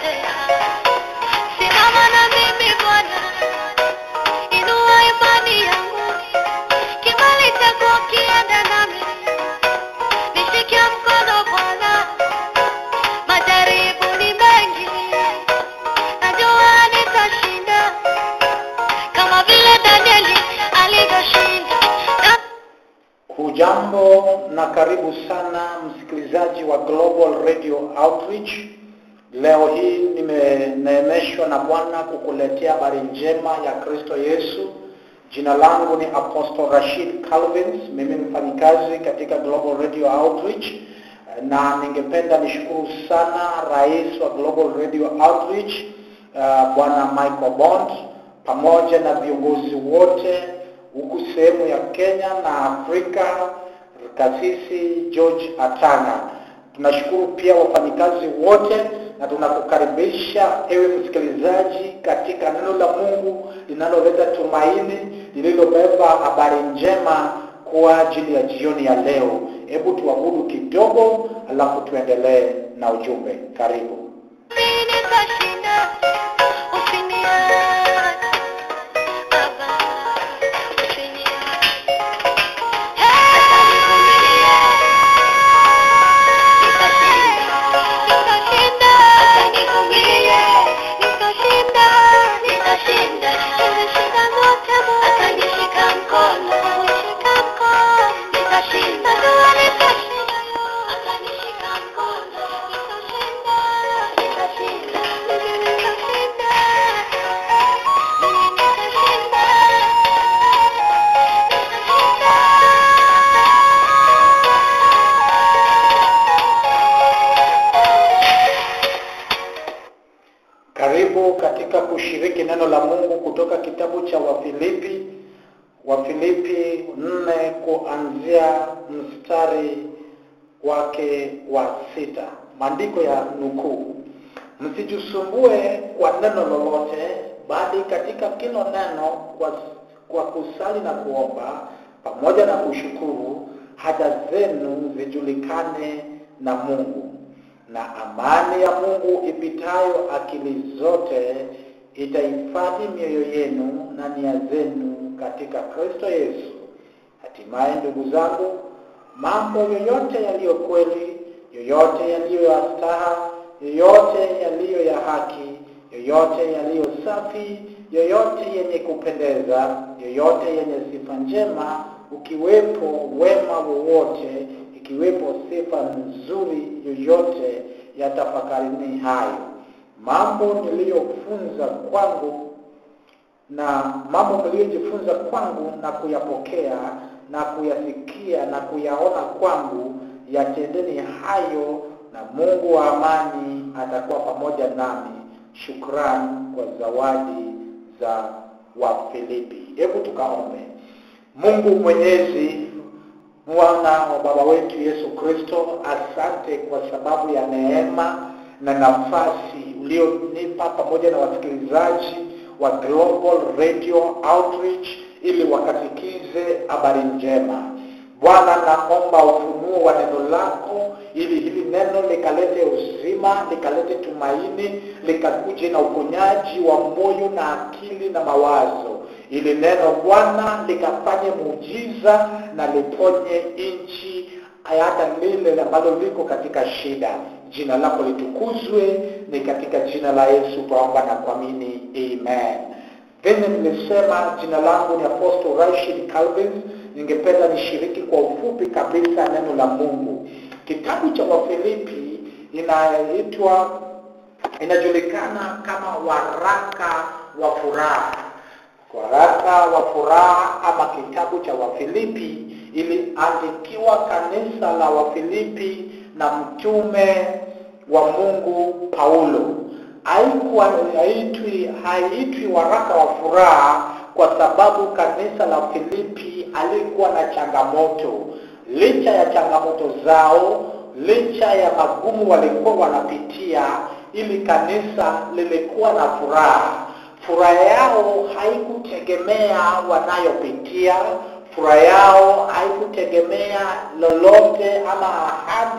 kukosea. Simama na mimi Bwana, inua imani yangu, kibali chako kiende nami, nishike mkono Bwana, majaribu ni mengi, najua nitashinda kama vile Danieli alivyoshinda. Na- Hujambo na karibu sana msikilizaji wa Global Radio Outreach. Leo hii nimeneemeshwa na Bwana kukuletea habari njema ya Kristo Yesu. Jina langu ni Apostle Rashid Calvins, mimi ni mfanyikazi katika Global Radio Outreach na ningependa nishukuru sana rais wa Global Radio Outreach uh, Bwana Michael Bond pamoja na viongozi wote huku sehemu ya Kenya na Afrika, kasisi George Atanga. Tunashukuru pia wafanyikazi wote na tunakukaribisha ewe msikilizaji katika neno la Mungu linaloleta tumaini, lililobeba habari njema kwa ajili ya jioni ya leo. Hebu tuabudu kidogo, alafu tuendelee na ujumbe. Karibu. Mimi nitashinda, usiniache Baba, usiniache. Nitashinda, nivumilie, nitashinda, nitashinda. Nimeshinda zote Mungu. Atanishika mkono, nishika mkono. Nitashinda, najua nitashinda. Atanishika mkono, nitashinda, nitashinda. Mimi nitashinda. Mimi nitashinda. Karibu katika kushiriki neno la Mungu kutoka kitabu cha Wafilipi, Wafilipi nne kuanzia mstari wake wa sita. Maandiko ya nukuu, msijisumbue kwa neno lolote, bali katika kila neno kwa, kwa kusali na kuomba pamoja na kushukuru, haja zenu zijulikane na Mungu na amani ya Mungu ipitayo akili zote itahifadhi mioyo yenu na nia zenu katika Kristo Yesu. Hatimaye ndugu zangu, mambo yoyote yaliyo kweli, yoyote yaliyo ya staha, yoyote yaliyo ya haki, yoyote yaliyo safi, yoyote yenye kupendeza, yoyote yenye sifa njema, ukiwepo wema wowote, ikiwepo sifa nzuri yoyote, yatafakarini hayo mambo niliyofunza kwangu na mambo mliyojifunza kwangu na kuyapokea na kuyasikia na kuyaona kwangu, yatendeni hayo, na Mungu wa amani atakuwa pamoja nami. Shukrani kwa zawadi za Wafilipi. Hebu tukaombe. Mungu Mwenyezi, Bwana wa Baba wetu Yesu Kristo, asante kwa sababu ya neema na nafasi ulionipa pamoja na wasikilizaji wa Global Radio Outreach ili wakasikize habari njema. Bwana, naomba ufunuo wa neno lako ili hili neno likalete uzima, likalete tumaini, likakuje na uponyaji wa moyo na akili na mawazo, ili neno Bwana likafanye muujiza na liponye nchi hata lile ambalo liko katika shida. Jina lako litukuzwe, ni katika jina la Yesu twaomba na kuamini, amen. Vile nilisema, jina langu ni Apostle Rashid Calvin. Ningependa nishiriki kwa ufupi kabisa neno la Mungu. Kitabu cha Wafilipi inaitwa inajulikana kama waraka wa furaha waraka wa furaha ama kitabu cha Wafilipi iliandikiwa kanisa la Wafilipi na mtume wa Mungu Paulo. Haikuwa haitwi haitwi waraka wa furaha kwa sababu kanisa la Filipi alikuwa na changamoto. Licha ya changamoto zao, licha ya magumu walikuwa wanapitia, ili kanisa lilikuwa na furaha furaha yao haikutegemea wanayopitia. Furaha yao haikutegemea lolote ama ahadi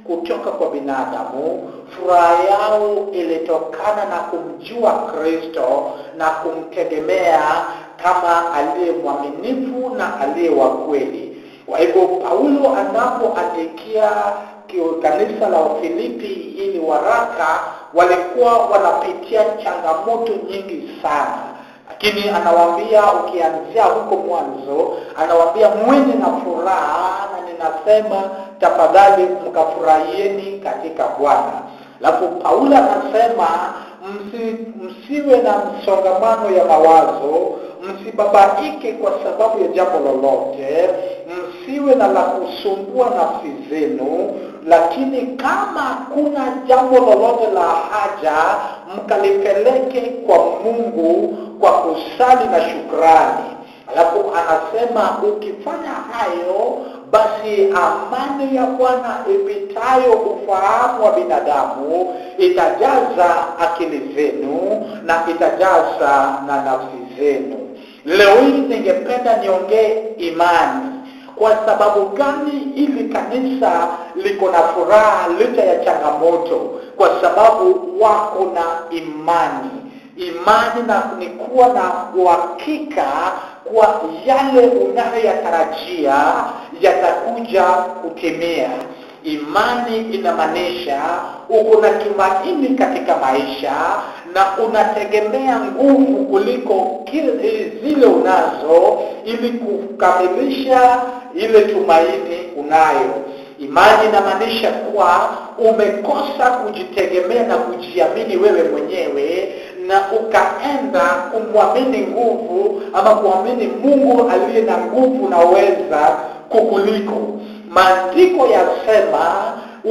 kutoka kwa binadamu furaha yao ilitokana na kumjua kristo na kumtegemea kama aliye mwaminifu na aliye wa kweli kwa hivyo paulo anapoandikia kio- kanisa la wafilipi ili waraka walikuwa wanapitia changamoto nyingi sana lakini anawaambia ukianzia huko mwanzo anawaambia mwenye na furaha na ninasema tafadhali mkafurahieni katika bwana alafu paulo anasema msi, msiwe na msongamano ya mawazo msibabaike kwa sababu ya jambo lolote msiwe na la kusumbua nafsi zenu lakini kama kuna jambo lolote la haja mkalipeleke kwa mungu kwa kusali na shukrani alafu anasema ukifanya hayo basi amani ya bwana ipitayo ufahamu wa binadamu itajaza akili zenu na itajaza na nafsi zenu leo hii ningependa niongee imani kwa sababu gani ili kanisa liko na furaha licha ya changamoto kwa sababu wako na imani imani na ni kuwa na uhakika kwa yale unayoyatarajia yatakuja kutimia imani inamaanisha uko na tumaini katika maisha na unategemea nguvu kuliko kile zile unazo ili kukamilisha ile tumaini unayo imani inamaanisha kuwa umekosa kujitegemea na kujiamini wewe mwenyewe na ukaenda kumwamini nguvu ama kuamini mungu aliye na nguvu na uweza kukuliko maandiko yasema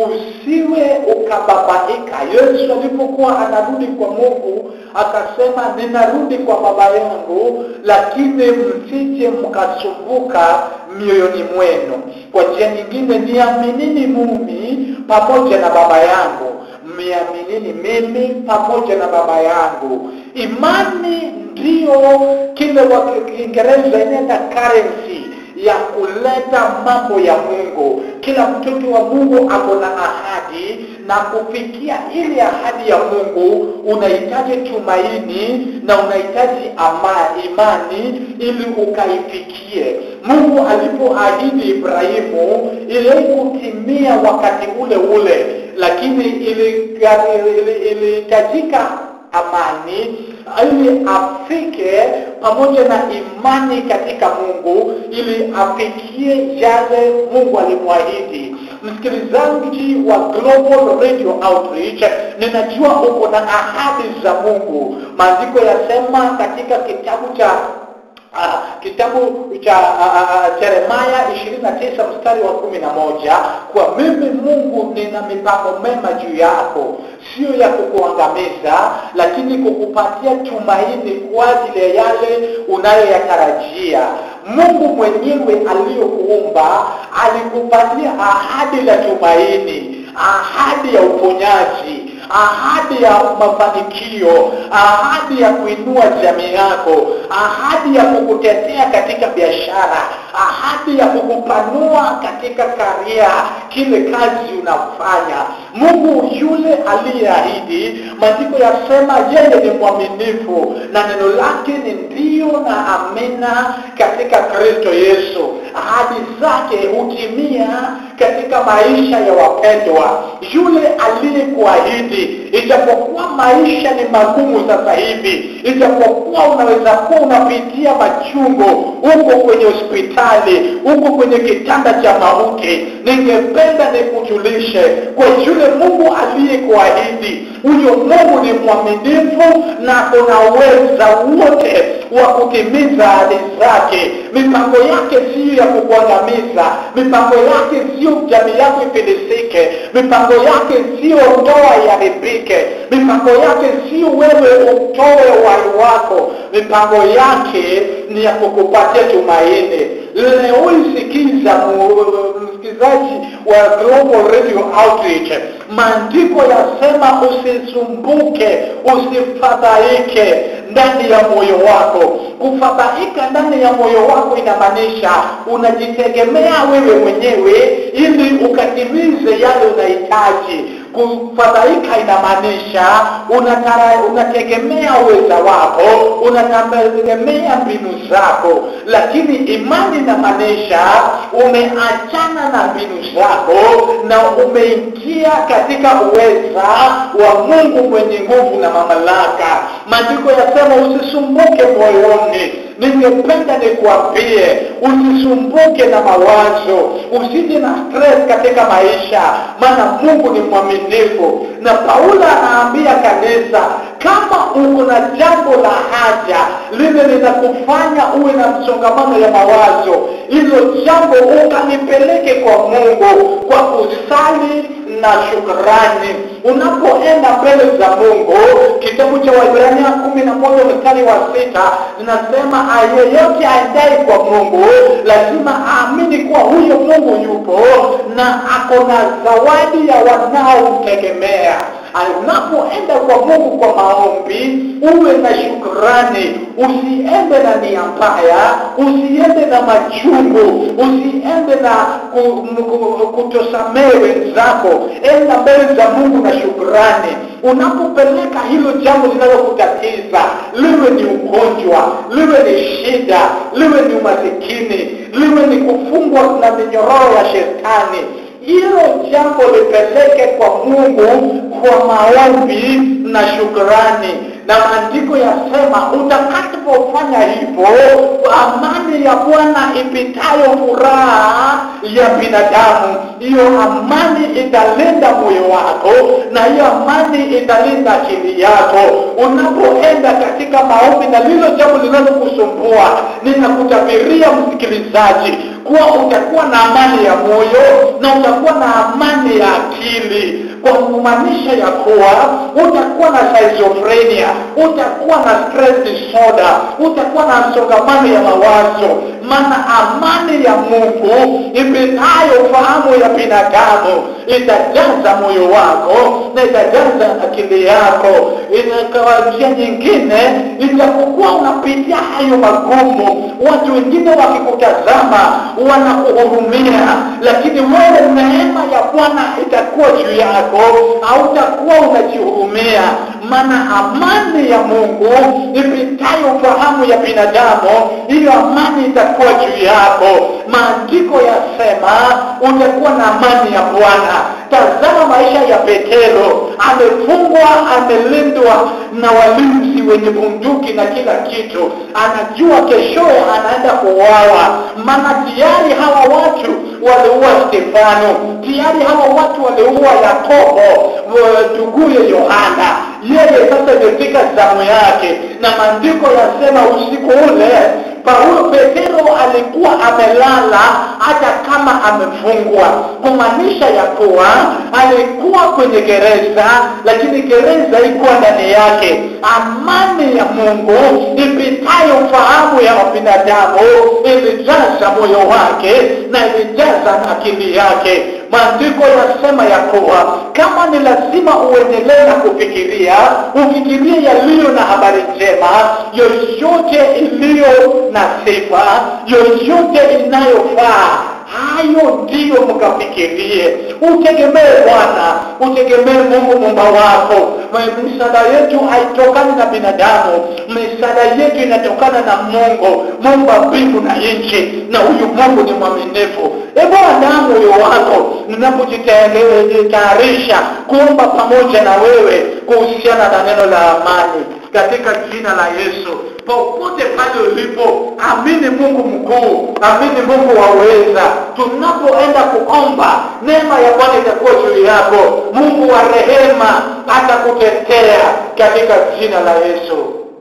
usiwe ukababaika yesu alipokuwa anarudi kwa mungu akasema ninarudi kwa baba yangu lakini msije mkasumbuka mioyoni mwenu kwa njia nyingine niaminini mumi pamoja na baba yangu miaminini mimi pamoja na baba yangu imani ndiyo kile wa kiingereza inaenda currency ya kuleta mambo ya mungu kila mtoto wa mungu ako na ahadi na kufikia ile ahadi ya mungu unahitaji tumaini na unahitaji ama imani ili ukaifikie mungu alipoahidi ibrahimu ilikutimia wakati ule ule lakini ilihitajika amani ili afike pamoja na imani katika mungu ili afikie yale mungu alimwahidi msikilizaji wa global radio outreach ninajua uko na ahadi za mungu maandiko yasema katika kitabu cha Uh, kitabu cha Yeremaya uh, 29 mstari wa kumi na moja kwa mimi Mungu nina mipango mema juu yako, sio ya kukuangamiza, lakini kukupatia tumaini kwa ajili ya yale unayoyatarajia. Mungu mwenyewe aliyokuumba alikupatia ahadi la tumaini, ahadi ya uponyaji ahadi ya mafanikio ahadi ya kuinua jamii yako ahadi ya kukutetea katika biashara ahadi ya kukupanua katika karia kile kazi unafanya mungu yule aliyeahidi maandiko yasema yeye ni mwaminifu na neno lake ni ndio na amina katika kristo yesu ahadi zake hutimia katika maisha ya wapendwa yule aliyekuahidi ijapokuwa maisha ni magumu sasa hivi ijapokuwa unaweza kuwa unapitia machungo huko kwenye hospitali huko kwenye kitanda cha mauti ningependa nikujulishe kwa yule mungu aliyekuahidi huyo mungu ni mwaminifu na unaweza wote wa kutimiza ahadi zake mipango yake siyo ya kukuangamiza mipango yake sio jamii yako ifilisike mipango yake sio ndoa iharibike mipango yake sio wewe utoe uhai wako mipango yake ni ya kukupatia tumaini leo isikiza msikilizaji wa global radio outreach maandiko yasema usisumbuke usifadhaike ndani ya moyo wako kufadhaika ndani ya moyo wako inamaanisha unajitegemea wewe mwenyewe ili ukatimize yale unahitaji kufadhaika inamaanisha unatara- unategemea uweza wako unategemea mbinu zako lakini imani inamaanisha umeachana na mbinu zako na umeingia katika uweza wa mungu mwenye nguvu na mamlaka maandiko yasema usisumbuke moyoni ningependa nikuambie usisumbuke na mawazo usije na stress katika maisha maana mungu ni mwaminifu na paulo anaambia kanisa kama uko na jambo la haja lile linakufanya uwe na msongamano ya mawazo hilo jambo ukalipeleke kwa mungu kwa kusali na shukrani unapoenda mbele za mungu kitabu cha waibrania kumi na moja mstari wa sita zinasema yeyote aendai kwa mungu lazima aamini kuwa huyo mungu yupo na ako na zawadi ya wanaomtegemea unapoenda kwa mungu kwa maombi uwe na shukrani usiende na nia mbaya usiende na machungu usiende na ku- ku- kutosamehe wenzako enda mbele za mungu na shukrani unapopeleka hilo jambo linalokutatiza liwe ni ugonjwa liwe ni shida liwe ni umasikini liwe ni kufungwa na minyororo ya shetani hilo jambo lipeleke kwa mungu kwa maombi na shukrani na maandiko yasema utakapofanya hivyo amani ya bwana ipitayo furaha ya binadamu hiyo amani italinda moyo wako na hiyo amani italinda akili yako unapoenda katika maombi na lilo jambo linalokusumbua ninakutabiria msikilizaji kuwa utakuwa na amani ya moyo na utakuwa na amani ya akili kwa kumaanisha ya kuwa utakuwa na schizophrenia utakuwa na stress disorder utakuwa na msongamano ya mawazo maana amani ya mungu ipitayo fahamu ya binadamu itajaza moyo wako na itajaza akili yako kwa njia nyingine itapokuwa unapitia hayo magumu watu wengine wakikutazama wanakuhurumia lakini wewe neema ya bwana itakuwa juu yako hautakuwa unajihurumia maana amani ya mungu ipitayo fahamu ya binadamu hiyo amani itakuwa juu yako maandiko yasema utakuwa na amani ya bwana tazama maisha ya petero amefungwa amelindwa na walinzi wenye bunduki na kila kitu anajua keshoye anaenda kuuawa maana tayari hawa watu waliua stefano tayari hawa watu waliua yakobo nduguye yohana yeye sasa imefika zamu yake na maandiko yasema usiku ule paulo petero alikuwa amelala hata kama amefungwa kumaanisha ya kuwa alikuwa kwenye gereza lakini gereza ikuwa ndani yake amani ya mungu ipitayo fahamu ya binadamu ilijaza moyo wake na ilijaza akili yake maandiko yasema ya kuwa kama ni lazima uendelee na kufikiria ufikirie yaliyo na habari njema yoyote iliyo na sifa yoyote inayofaa hayo ndiyo mkafikirie utegemee bwana utegemee mungu mumba wako misaada yetu haitokani na binadamu misaada yetu inatokana na mungu mumba mbingu na nchi na huyu mungu ni mwaminifu hebu andaa moyo wako ninapojitayarisha kuomba pamoja na wewe kuhusiana na neno la amani katika jina la yesu popote pale ulipo amini mungu mkuu amini mungu waweza tunapoenda kuomba neema ya bwana itakuwa juu yako mungu wa rehema atakutetea katika jina la yesu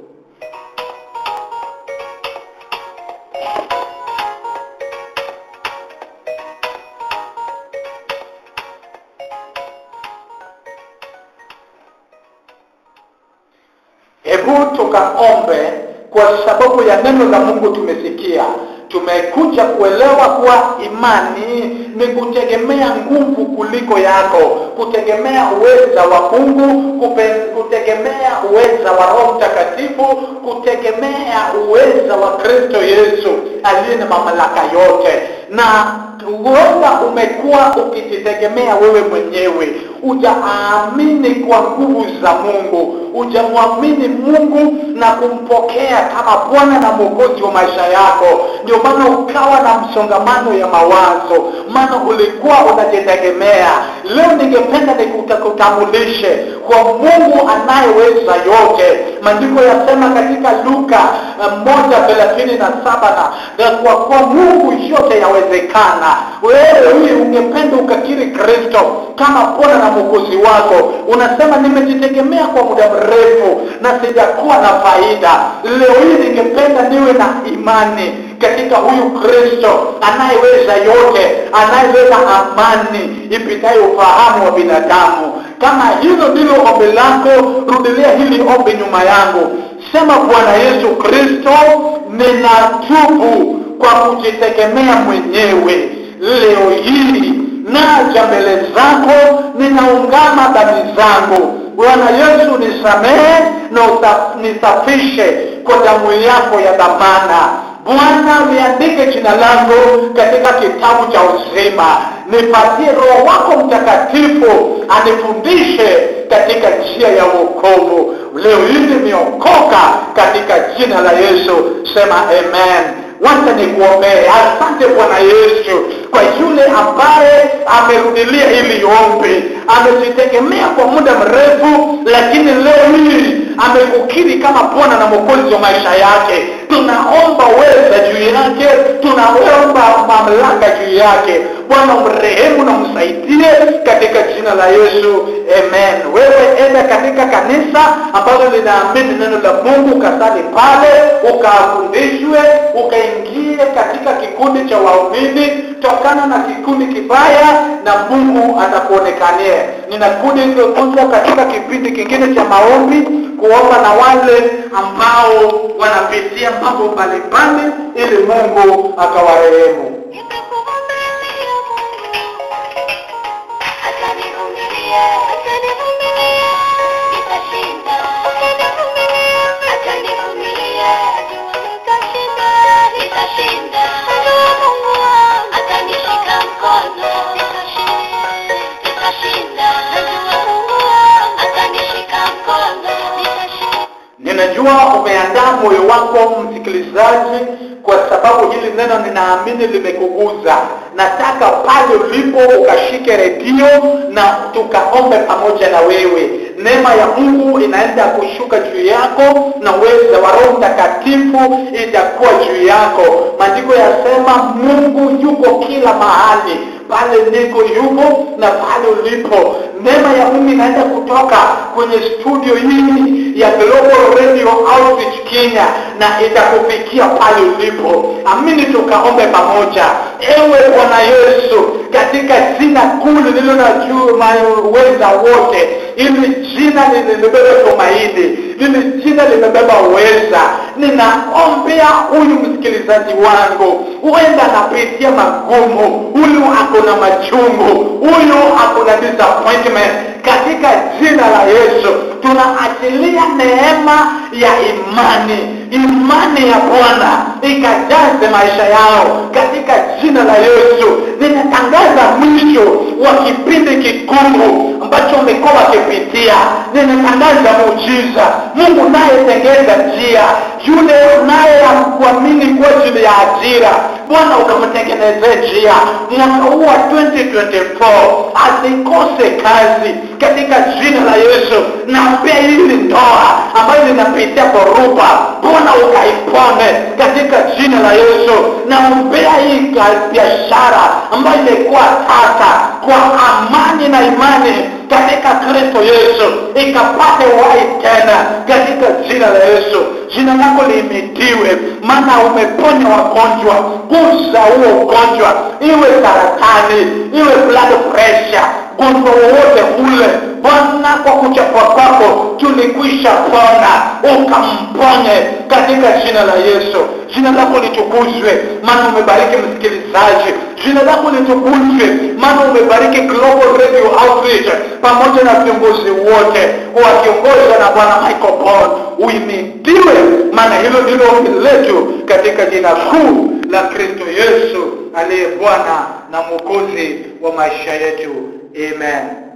hebu tukaombe kwa sababu ya neno la mungu tumesikia tumekuja kuelewa kuwa imani ni kutegemea nguvu kuliko yako kutegemea uweza wa mungu kupe, kutegemea uweza wa roho mtakatifu kutegemea uweza wa kristo yesu aliye na mamlaka yote na huenda umekuwa ukijitegemea wewe mwenyewe ujaamini kwa nguvu za mungu ujamwamini mungu na kumpokea kama bwana na mwokozi wa maisha yako ndio maana ukawa na msongamano ya mawazo maana ulikuwa unajitegemea leo ningependa nikutambulishe kwa mungu anayeweza yote maandiko yasema katika luka moja thelathini na saba na kwa kuwa mungu yote yawezekana wewe huyu ungependa ukakiri kristo kama bwana na mwokozi wako unasema nimejitegemea kwa muda mrefu na sijakuwa na faida leo hii ningependa niwe na imani katika huyu kristo anayeweza yote anayeweza amani ipitayo ufahamu wa binadamu kama hilo ndilo ombi lako rudilia hili ombi nyuma yangu sema bwana yesu kristo ninatubu kwa kujitegemea mwenyewe leo hii naja mbele zako ninaungama dhambi zangu bwana yesu nisamehe na nisafishe kwa damu yako ya dhamana bwana liandike jina langu katika kitabu cha uzima nipatie roho wako mtakatifu anifundishe katika njia ya uokovu leo hii nimeokoka katika jina la yesu sema amen wacha nikuombee asante bwana yesu kwa yule ambaye amerudilia hili ombi amejitegemea kwa muda mrefu lakini leo hii amekukiri kama bwana na mwokozi wa maisha yake tunaomba weza juu yake tunaomba mamlaka juu yake bwana mrehemu na msaidie katika jina la yesu amen wewe enda katika kanisa ambalo linaamini neno la mungu ukasali pale ukafundishwe ukaingie katika kikundi cha waumini tokana na kikundi kibaya na mungu atakuonekania ninakundi kuja katika kipindi kingine cha maombi kuomba na wale ambao wanapitia mambo mbalimbali ili mungu akawarehemu Nimekuvumilia Mungu, atanivumilia, atanivumilia, nitashinda. Atanivumilia, atanivumilia, najua nitashinda, nitashinda. Najua Mungu wangu atanishika mkono, nitashinda, nitashinda. Najua Mungu wangu atanishika mkono, nitashinda. ninajua umeandaa moyo wako msikilizaji kwa sababu hili neno ninaamini limekuguza nataka pale ulipo ukashike redio na tukaombe pamoja na wewe neema ya mungu inaenda kushuka juu yako na uweza wa roho mtakatifu itakuwa juu yako maandiko yasema mungu yuko kila mahali pale niko yupo na pale ulipo neema ya mungu inaenda kutoka kwenye studio hii ya global radio outreach kenya na itakufikia pale ulipo amini tukaombe pamoja ewe bwana yesu katika jina kuu lililo na juu uweza wote ili jina limebeba tumaini lili jina limebeba uweza ninaombea huyu msikilizaji wangu huenda anapitia magumu huyu ako na machungu huyu ako na disappointment katika jina la yesu tunaachilia neema ya imani imani ya bwana ikajaze maisha yao katika jina la yesu ninatangaza mwisho wa kipindi kigumu ambacho umekuwa wakipitia ninatangaza muujiza mungu nayetengeza njia yule naye amkuamini kwa ajili ya ajira bwana ukamtengenezee njia mwaka huu wa 2024 asikose kazi katika jina la yesu naombea hili ndoa ambayo linapitia dhoruba bwana ukaipone katika jina la yesu naombea hii biashara ambayo imekuwa tata kwa amani na imani katika kristo yesu ikapate uhai tena katika jina la yesu jina lako liimitiwe maana umeponya wagonjwa gusa huo ugonjwa iwe saratani iwe blood pressure ugonjwa wowote ule bwana kwa kuchapwa kwako tulikwisha pona ukamponye katika jina la yesu jina lako litukuzwe maana umebariki msikilizaji jina lako litukuzwe maana umebariki global radio outreach pamoja na viongozi wote wakiongozwa na bwana michael paul uimidiwe maana hilo ndilo ombi letu katika jina kuu la kristo yesu aliye bwana na mwokozi wa maisha yetu amen